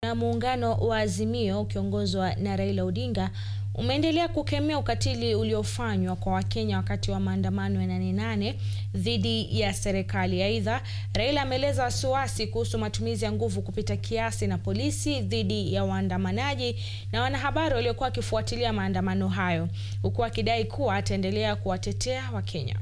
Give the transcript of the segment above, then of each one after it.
Na muungano wa Azimio ukiongozwa na Raila Odinga umeendelea kukemea ukatili uliofanywa kwa Wakenya wakati wa maandamano ya nane nane dhidi ya serikali. Aidha, Raila ameeleza wasiwasi kuhusu matumizi ya nguvu kupita kiasi na polisi dhidi ya waandamanaji na wanahabari waliokuwa wakifuatilia maandamano hayo, huku akidai kuwa ataendelea kuwatetea Wakenya.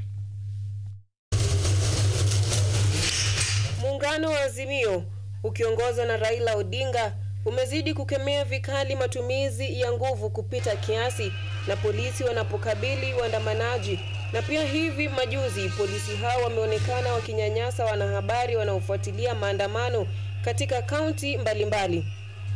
Muungano wa Azimio ukiongozwa na Raila Odinga umezidi kukemea vikali matumizi ya nguvu kupita kiasi na polisi wanapokabili waandamanaji. Na pia hivi majuzi polisi hao wameonekana wakinyanyasa wanahabari wanaofuatilia maandamano katika kaunti mbalimbali.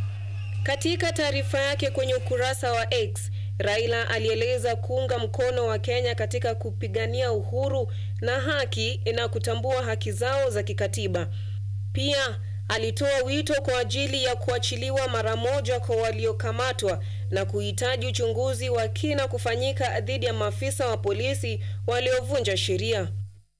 Katika taarifa yake kwenye ukurasa wa X, Raila alieleza kuunga mkono wa Kenya katika kupigania uhuru na haki na kutambua haki zao za kikatiba. Pia alitoa wito kwa ajili ya kuachiliwa mara moja kwa waliokamatwa na kuhitaji uchunguzi wa kina kufanyika dhidi ya maafisa wa polisi waliovunja sheria.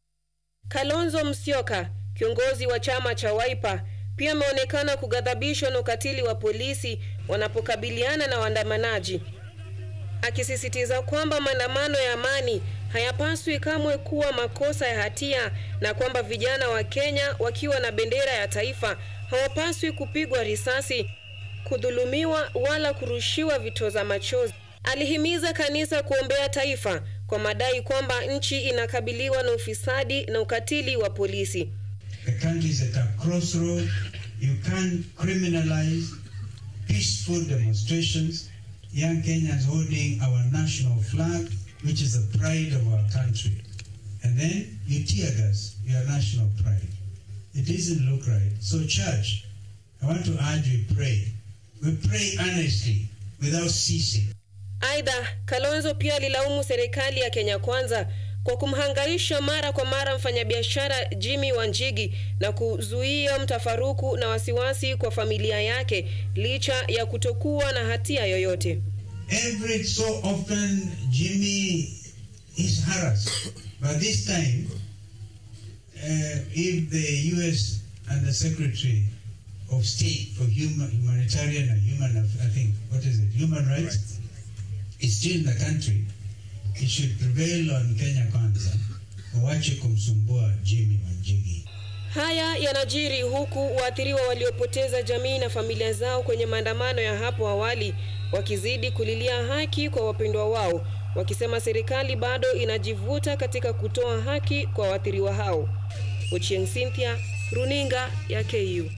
Kalonzo Musyoka, kiongozi wa chama cha Wiper, pia ameonekana kughadhabishwa na ukatili wa polisi wanapokabiliana na waandamanaji, akisisitiza kwamba maandamano ya amani hayapaswi kamwe kuwa makosa ya hatia na kwamba vijana wa Kenya wakiwa na bendera ya taifa hawapaswi kupigwa risasi, kudhulumiwa wala kurushiwa vitoza machozi. Alihimiza kanisa kuombea taifa kwa madai kwamba nchi inakabiliwa na ufisadi na ukatili wa polisi. The country is at a crossroad. You can't criminalize peaceful demonstrations, young Kenyans holding our national flag, which is the pride of our country. And then you tear gas your national pride. It doesn't look right. So, church, I want to urge we pray. We pray earnestly without ceasing. Aidha, Kalonzo pia alilaumu serikali ya Kenya Kwanza kwa kumhangaisha mara kwa mara mfanyabiashara Jimmy Wanjigi na kuzuia mtafaruku na wasiwasi kwa familia yake licha ya kutokuwa na hatia yoyote. Every so often, Jimmy is harassed. But this time, uh, if the U.S. and the Secretary of State for human, Humanitarian and Human, I think, what is it, Human Rights, is still in the country, it should prevail on Kenya Kwanza, wache kumsumbua Jimmy Wanjigi. Haya yanajiri huku waathiriwa waliopoteza jamii na familia zao kwenye maandamano ya hapo awali wakizidi kulilia haki kwa wapendwa wao, wakisema serikali bado inajivuta katika kutoa haki kwa waathiriwa hao. Ochieng Cynthia, Runinga ya KU.